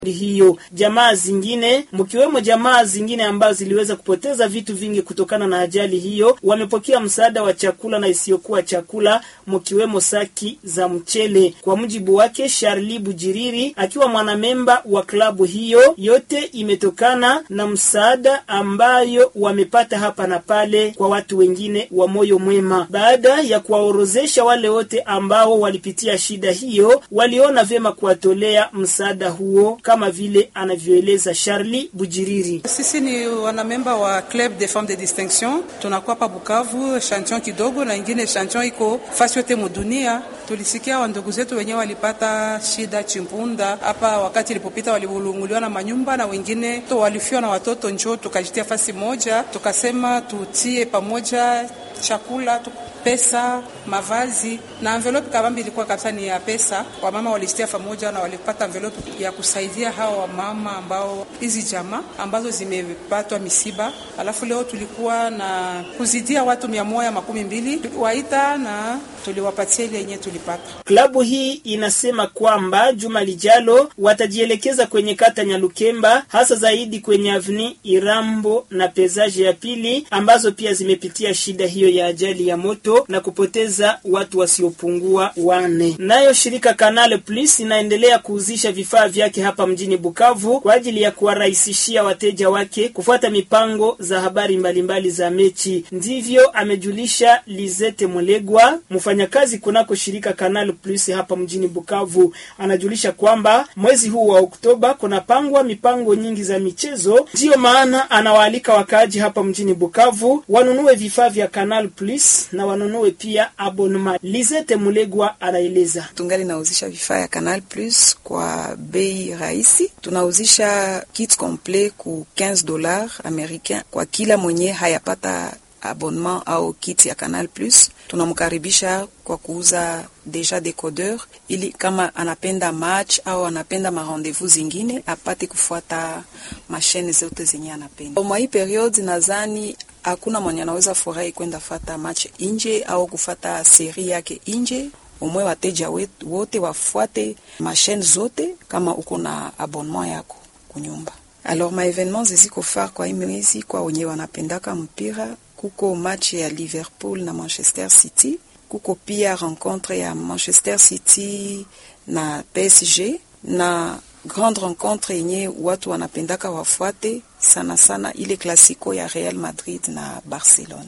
hiyo. Jamaa zingine mkiwemo jamaa zingine ambazo ziliweza kupoteza vitu vingi kutokana na ajali hiyo wamepokea msaada wa chakula na isiyokuwa chakula mkiwemo saki za mchele. Kwa mujibu wake Charli Bujiriri akiwa mwanamemba wa klabu hiyo, yote imetokana na msaada ambayo wamepata hapa na pale kwa watu wengine wa moyo mwema. Baada ya kuwaorozesha wale wote ambao walipitia shida hiyo, waliona vyema kuwatolea msaada huo kama vile anavyoeleza Charli Bujiriri. Sisi ni wanamemba wa Club des Femmes de Distinction, tunakuwa pa Bukavu, chantion kidogo na ingine chantion iko fasi yote mudunia. Tulisikia wandugu zetu wenyewe walipata shida chimpunda hapa, wakati ilipopita walivulunguliwa na manyumba na wengine to walifiwa na watoto, njoo tukajitia fasi moja, tukasema tutie pamoja chakula tu pesa, mavazi na envelope kabambi ilikuwa kabisa ni ya pesa. Wamama walistia pamoja na walipata envelope ya kusaidia hawa wamama ambao hizi jamaa ambazo zimepatwa misiba. Alafu leo tulikuwa na kuzidia watu mia moja makumi mbili tuliwaita na tuliwapatia ile yenye tulipata. Klabu hii inasema kwamba juma lijalo watajielekeza kwenye kata Nyalukemba, hasa zaidi kwenye avni Irambo na pezaje ya pili ambazo pia zimepitia shida hiyo ya ajali ya moto na kupoteza watu wasiopungua wane. Nayo shirika Canal Plus inaendelea kuuzisha vifaa vyake hapa mjini Bukavu kwa ajili ya kuwarahisishia wateja wake kufuata mipango za habari mbalimbali mbali za mechi. Ndivyo amejulisha Lizete Mulegwa, mfanyakazi kunako shirika Canal Plus hapa mjini Bukavu. Anajulisha kwamba mwezi huu wa Oktoba kunapangwa mipango nyingi za michezo, ndiyo maana anawaalika wakaaji hapa mjini Bukavu wanunue vifaa vya Canal Plus na wanunue pia abonema. Lizete Mulegwa anaeleza. Tungali nauzisha vifaa ya Canal Plus kwa bei rahisi. Tunauzisha kit complet ku 15 dollars americain kwa kila mwenye hayapata abonnement au kit ya Canal Plus. Tunamkaribisha kwa kuuza deja decodeur, ili kama anapenda match au anapenda marendezvous zingine apate kufuata mashine zote zenye anapenda. Mwa hii periode nadhani hakuna mwenye anaweza furahi kwenda fata match inje au kufata seri yake inje. Umwe wateja wote wafuate mashine zote kama uko na abonnement yako kunyumba. Alors ma evenement ziziko far kwa hii mwezi kwa wenye wanapendaka mpira, kuko match ya Liverpool na Manchester City, kuko pia rencontre ya Manchester City na PSG na grande rencontre yenye watu wanapendaka wafuate sana sana ile klasiko ya Real Madrid na Barcelona.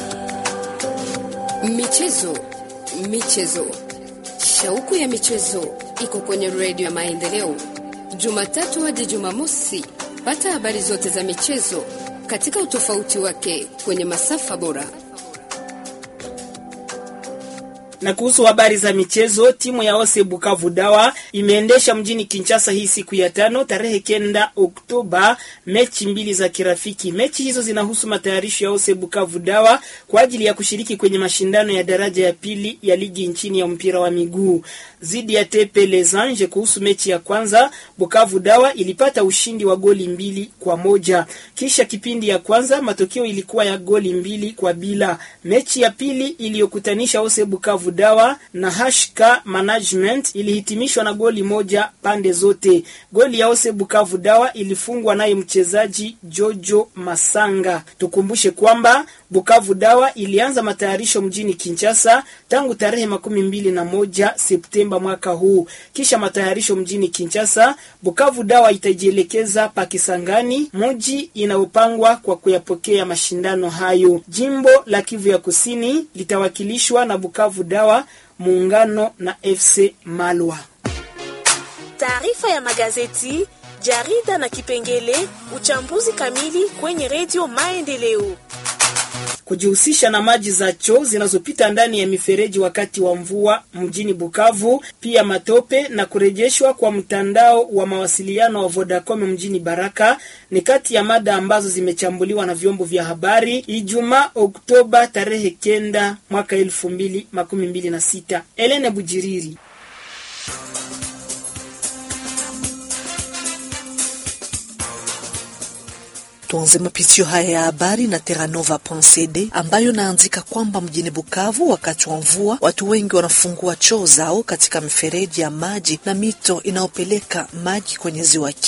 Michezo, michezo, shauku ya michezo iko kwenye redio ya Maendeleo, Jumatatu hadi Jumamosi. Pata habari zote za michezo katika utofauti wake kwenye masafa bora na kuhusu habari za michezo, timu ya Ose Bukavu Dawa imeendesha mjini Kinshasa hii siku ya tano tarehe kenda Oktoba mechi mbili za kirafiki. Mechi hizo zinahusu matayarisho ya Ose Bukavu Dawa kwa ajili ya kushiriki kwenye mashindano ya daraja ya pili ya ligi nchini ya mpira wa miguu zidi ya Tepe Les Anges. Kuhusu mechi ya kwanza, Bukavu Dawa ilipata ushindi wa goli mbili kwa moja. Kisha kipindi ya kwanza matokeo ilikuwa ya goli mbili kwa bila. Mechi ya pili iliyokutanisha Ose Bukavu Dawa na Hashka Management ilihitimishwa na goli moja pande zote. Goli ya Ose Bukavu Dawa ilifungwa naye mchezaji Jojo Masanga. Tukumbushe kwamba Bukavu Dawa ilianza matayarisho mjini Kinshasa tangu tarehe makumi mbili na moja Septemba mwaka huu. Kisha matayarisho mjini Kinshasa, Bukavu Dawa itajielekeza Pakisangani, mji inayopangwa kwa kuyapokea mashindano hayo. Jimbo la Kivu ya Kusini litawakilishwa na Bukavu Dawa muungano na FC Malwa. Taarifa ya magazeti, jarida na kipengele uchambuzi kamili kwenye redio Maendeleo. Kujihusisha na maji za choo zinazopita ndani ya mifereji wakati wa mvua mjini Bukavu, pia matope na kurejeshwa kwa mtandao wa mawasiliano wa Vodacom mjini Baraka ni kati ya mada ambazo zimechambuliwa na vyombo vya habari Ijumaa Oktoba tarehe kenda mwaka elfu mbili makumi mbili na sita. Elene Bujiriri Tuanze mapitio haya ya habari na Terranova.cd ambayo naandika kwamba mjini Bukavu, wakati wa mvua, watu wengi wanafungua choo zao katika mifereji ya maji na mito inayopeleka maji kwenye ziwa